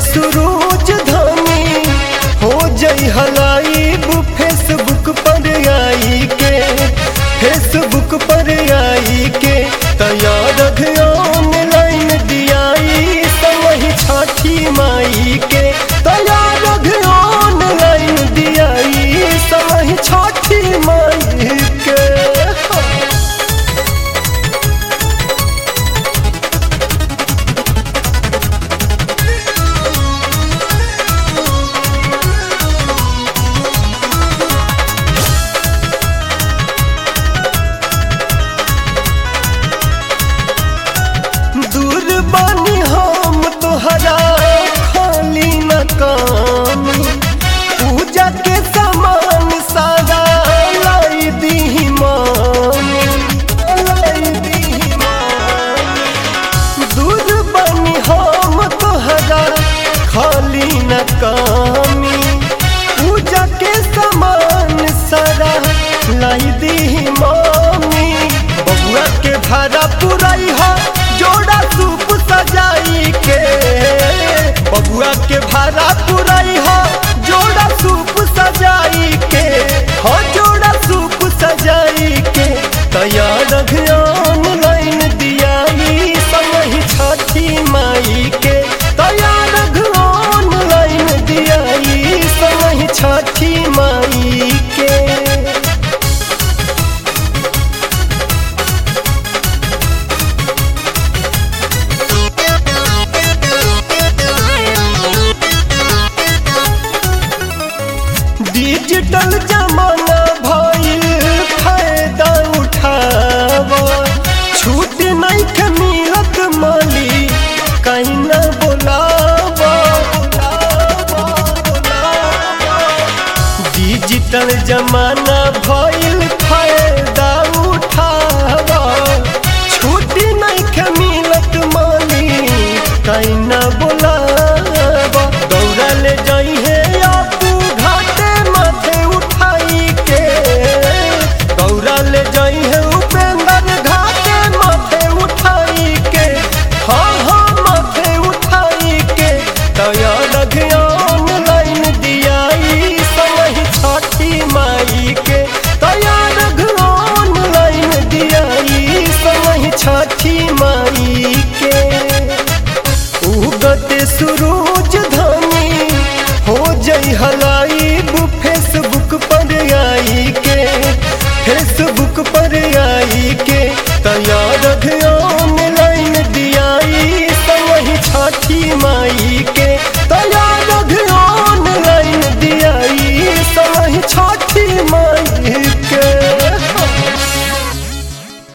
सुरूज धनी हो जई हलाइब फेसबुक पर आई के फेसबुक पर आई के तैयार ऑनलाइन दियाई समही छठी माई के तैयार ऑनलाइन दियाई समही छठी माई के दूर बानी हम तोहरा खाली न काम पूजा के सामान सारा लाई दी मामी लाई दी मामी दूर बानी हम तोहरा खाली न कामी पूजा के सामान सारा लाई दी मामी बबुआ के भाड़ा पुराई हो जोड़ा सूप सजाई के बबुआ के भाड़ा पुराई हो जोड़ा सूप सजाई के हो जोड़ा सूप सजाई के तैयार ऑनलाइन दियाई समही छठी माई के तैयार ऑनलाइन दियाई समही छठी माई के डिजिटल जमाना भइल फायदा उठावा छूट नहीं के मिलत माली कहीं न बोलावा बोलावा, बोलावा। डिजिटल जमाना भइल फायदा